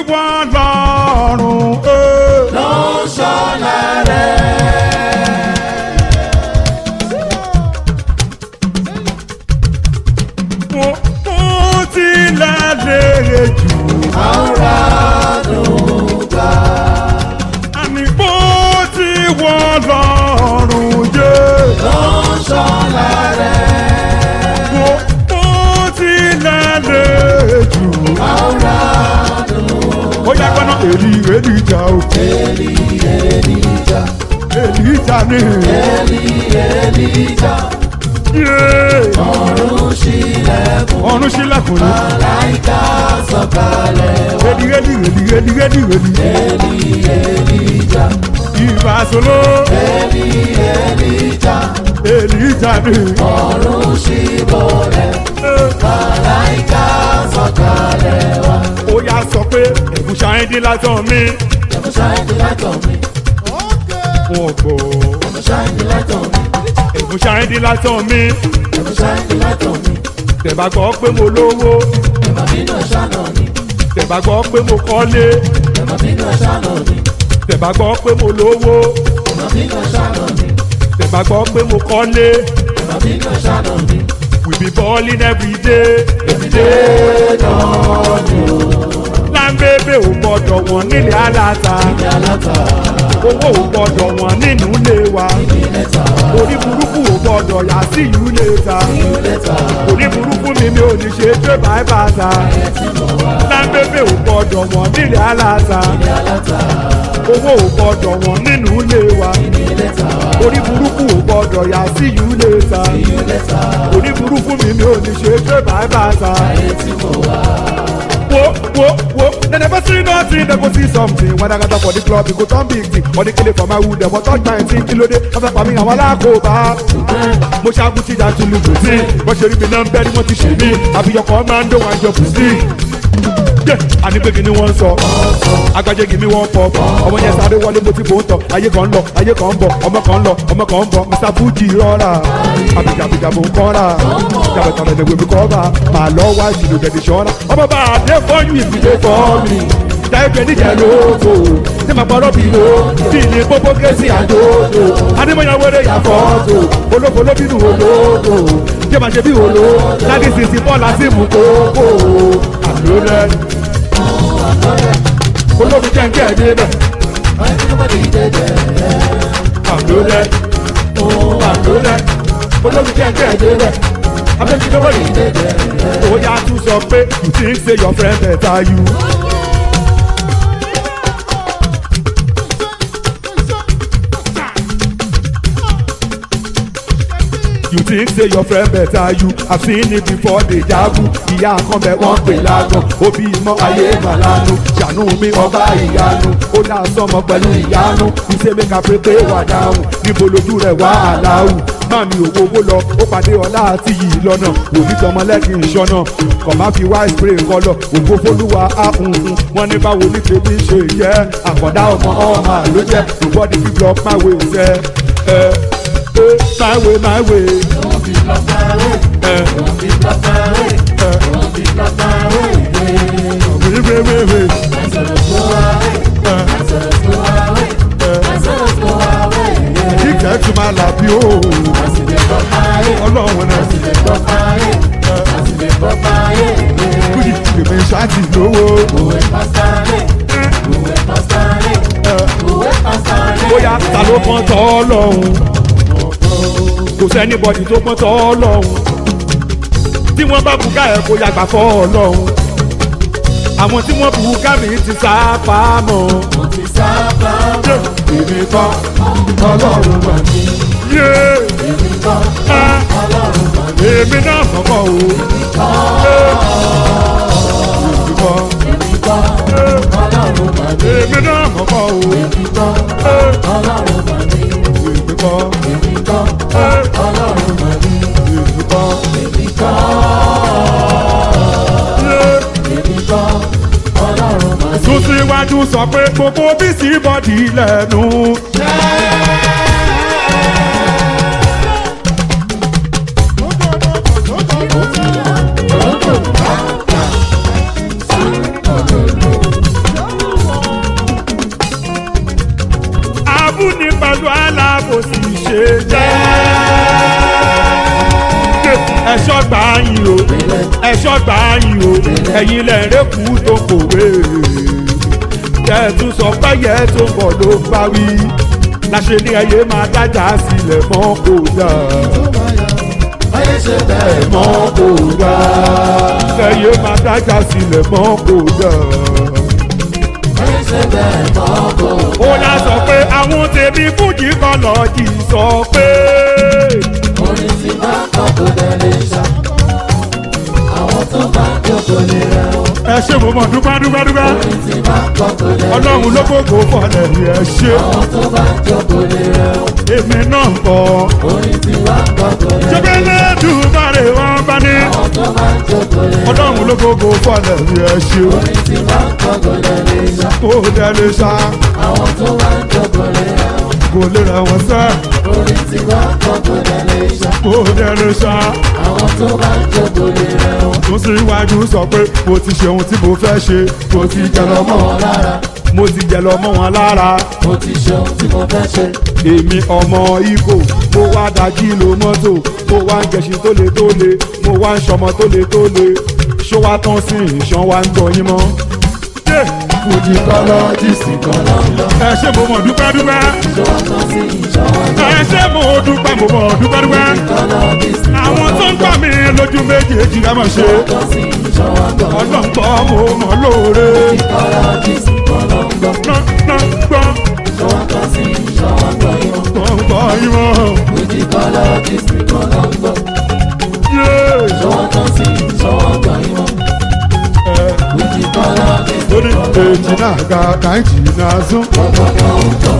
wọ́n lọ́rùn. ló ń ṣọ́la rẹ̀. mo mo tilẹ̀ lérè jù. àwòrán gbà. àní mo ti wọ́n lọ́rùn yé. ló ń ṣọ́la rẹ̀. mo mo tilẹ̀ lérè jù. àwòrán ó yá gbọ́nà èlì èlì ìjà o. èlì èlìjà. èlì ìjà ni. èlì èlìjà. yé ọ̀run ṣílẹ̀kùn. ọ̀run sílẹ̀kùn ni. láìka sọ̀kalẹ̀ wá. èlì èlì èlì èlì èlì èlì. èlì èlìjà. ìbásolo èlì èlìjà. èlì ìjà ni. ọ̀run ṣíbọ̀lẹ̀. láìka sọ̀kalẹ̀ wá. ó yá sọ pé ẹ̀gúsà ẹ̀ dín lásán mi. ẹ̀kọ́ ṣáìdì látọ̀ mi. wọ́n gbọ́. ẹ̀kọ́ ṣáìdì látọ̀ mi. ẹ̀gúsà ẹ̀ dín lásán mi. ẹ̀kọ́ ṣáìdì látọ̀ mi. tẹ̀bá gbọ́ pé mo lówó. ẹ̀mọ̀ bínú ẹ̀ṣá náà ni. tẹ̀bá gbọ́ pé mo kọ́lé. ẹ̀mọ̀ bínú ẹ̀ṣá náà ni. tẹ̀bá gbọ́ pé mo lówó. ẹ̀mọ̀ bínú ẹ̀ṣá náà ni. tẹ̀bá gbọ́ pé mo kọ́lé. ẹ̀mọ̀ bínú ẹ̀ṣá náà ni. we be balling every day. every day. láńbébé ò gbọ́dọ̀ wọ́n nílé aláta. Yàlátà owó ò gbọ́dọ̀ wọ́n nínú ilé wa. ìlẹ́ta orí burúkú ò gbọ́dọ̀ yà sí ìlú léta. ìlẹ́ta orí burúkú mi mi ò ní ṣe pé báyìí bàtà. láńbébé ò gbọ́dọ̀ wọ́n nílé aláta. Yàlátà owó ò gbọ́dọ̀ wọ́n nínú ilé wa. ìlẹ́ta orí burúkú ò gbọ́dọ̀ yà sí ìlú léta. ìlẹ́ta orí burúkú mi mi ò ní ṣe pé báyìí bàtà. etí mo wá. wo wo wo dem never see nothing dem go see something when i gather for the club e go turn big thing money kele for my wood dem wan touch my thing kílódé wọ́n fẹ́ pa mí àwọn alákòóbá. mo ṣaagun tí ìjà tún lu bùsí wọ́n ṣe rí mi náà ń bẹ́ ni wọ́n ti ṣe mí àbíyọkọ̀ máa ń dó wọn àjọ bùsí. àní pé kí ni wọ́n ń sọ agbájé kì mí wọ́n pọ̀ ọmọ yẹn sáré wọlé mo ti bò ń tọ̀ ayé kan ń lọ ayé kan ń bọ̀ ọmọ kan ń lọ ọmọ kan ń bọ̀ mr fuji rọra àbíjàbíjà mò ń kọ́ra jàbẹ̀tàbẹ̀ lè wèmí kọ́ra màá lọ wá ìṣèlú jẹ̀dí ṣọ́ra ọmọ bá a dé fọ́yún ìfìdé fọ́ mi jáde níjẹ̀ lóko tí màá pọ̀rọ̀ bí lo bí ní pópó kẹ́sì àjòjò adémọ̀yàn wẹ́rẹ́ yà fọ́tò olóko ló bínú olóko jẹ́ màá ṣe bí olo láti sisi bọ́ọ̀lù àti mú kókó àlórẹ́ olóbi jẹ́ ń kẹ́ ẹ̀ débẹ̀ àlórẹ́ àlórẹ́ olóbi jẹ́ ń kẹ́ ẹ̀ débẹ̀ abẹ́bí lọ́wọ́ yìí ó yá tún sọ pé you think say your friend better you. you think say your friend better you i seen it before they jagun ìyá kan bẹ wọn pè lágàn òbí mọ ayé màlánu ṣàánú mi ọba ìyanu ó dá sọmọ pẹ̀lú ìyanu ìṣe mi kà pépé wà dáhùn níbo lójú rẹ̀ wá àláhù máa mi òwò owó lọ ó pàdé ọlá àti yìí lọ́nà òbí tọmọ lẹ́kìn ìṣọ́nà kọ̀ máa fi wá spray kọlọ̀ ògbó fólúwa áhùnhùn wọn ní báwo ní tèmi ṣe yẹ àkọ́dá ọmọ ọmọ ló jẹ́ nobody fit block my way ṣẹ́ ẹ ẹ my way my way. Don't be block my way. ẹ Don't be block my way. Don't be block my way. wéé wéé wéé wéé. Exodus go away. Exodus go away. Exodus go away. kíkẹ́ tún máa là bí o As you dey block my way. ọlọ́run náà As you dey block my way. As you dey block my way. kúrì èmi ṣáàtì lówó. Òwe pásítánì. Òwe pásítánì. Òwe pásítánì. bóyá ta ló pọ́n tọ́ ọlọ́run kò sẹ́ni bọ́dì tó pọ́n tọ́ ọlọ́run tí wọ́n bá bùkà ẹ̀ kó yàgbà fọ́ ọlọ́run àwọn tí wọ́n bùkà mi ti sá pamọ́ Mo ti sábà mọ̀. èmi kan Ọlọ́run wà ní. yé Èmi kan. á Ọlọ́run wà ní. èmi náà kọ́kọ́ o èmi kan Èmi kan. Ọlọ́run wà ní. èmi náà kọ́kọ́ o Èmi kan. Ọlọ́run wà ní. èmi kan Èmi kan. Ọlọ́run wà ní. èmi kan Èmi kan. yé. Èmi kan. Ọlọ́run wà ní. tún síwájú sọ pé gbogbo bísí bọ́dì lẹ́nu. pẹ̀lú alábòsí ṣe jẹ́. ẹ̀ṣọ́ gbà yín o ẹ̀ṣọ́ gbà yín o ẹ̀yin lẹ́rẹ́kù tó kòwé. tẹ̀tún sọ pẹ́yẹ tó bọ̀ ló bá wí. láṣẹ ní ẹyẹ máa dájà sílẹ̀ mọ́ kò dà. ayé ṣe bẹ́ẹ̀ mọ́ mọ́ kò dà. ẹyẹ máa dájà sílẹ̀ mọ́ kò dà. ayé ṣe bẹ́ẹ̀ mọ́ kò ó yá sọ pé àwọn tèmi fújì kan lọ́ọ̀jì sọ pé. orin tí bá kọ́ kó dẹ̀ lè ṣá àwọn tó bá jókòó lè rẹ̀ o ẹ ṣe mo mọ̀ dúpẹ́ dúpẹ́ dúpẹ́. orin tí bá kọ́ kó dẹ̀ lè ọlọ́run ló gbogbo fọlẹ̀ ní ẹ ṣe. àwọn tó bá jókòó lè rẹ̀ o èmi náà ń bọ̀. orin tí bá kọ́ kó dẹ̀ lè ṣẹ́bí lẹ́dùnmáre wọn bá ní. àwọn tó bá jókòó lè rẹ̀ o ọlọ́run ló gbogbo fọlẹ̀ ní ẹ ṣe. orin tí bá kọ́ kó dẹ̀ lè ṣá kó dẹ lè ṣá àwọn tó bá jókòó lè rẹ̀ o kó lè rẹ̀ wọ́n sẹ́. orin tí bá kọ́ kó dẹ̀ lè ṣá kó dẹ lè ṣá. àwọn tó bá jókòó lè rẹ̀ o tún sí iwájú sọ pé mo ti ṣe ohun tí mo fẹ́ ṣe. mo ti jẹ lọ mọ́ wọn lára. mo ti jẹ lọ mọ́ wọn lára. mo ti ṣe ohun tí mo fẹ́ ṣe èmi ọmọ ibo mo wá dájí lo mọ́tò mo wá ń gẹṣin tó le tó le mo wá ń ṣọmọ tó le tó le ṣó wá tán sí ìṣàn wa ń gbọ̀yìn mọ́. Yeah. fújì kọ́lọ́jìsì kan lọ́lọ́ ẹ ṣé mo mọ̀ dúpẹ́ dúpẹ́ ìṣọwọ́ kan sí ìṣọwọ́ ẹ ṣé mo dúpẹ́ mo mọ̀ dúpẹ́ dúpẹ́ kọ́lọ́jìsì àwọn tó ń gbà mí lójú méjèèjì ká mọ̀ ṣe kan sí ìṣọwọ́ kan ọlọ́ngbọ́ mo mọ̀ lóore kọ́lọ́jìsì kan lọ́lọ́ gbọ́ ìṣọwọ́ kan sí ìṣọwọ́ kan yọ gbọ́ gbọ́ ìmọ̀ fújì kọ́lọ́jìsì kan lọ́lọ́ yé ìṣọwọ́ kan sí ìṣọwọ́ kan yọ fújì kọ́lọ́jìsì lórí èjì náà ga káyìjì náà sún gbọ́gbọ́gbọ́ ń tọ́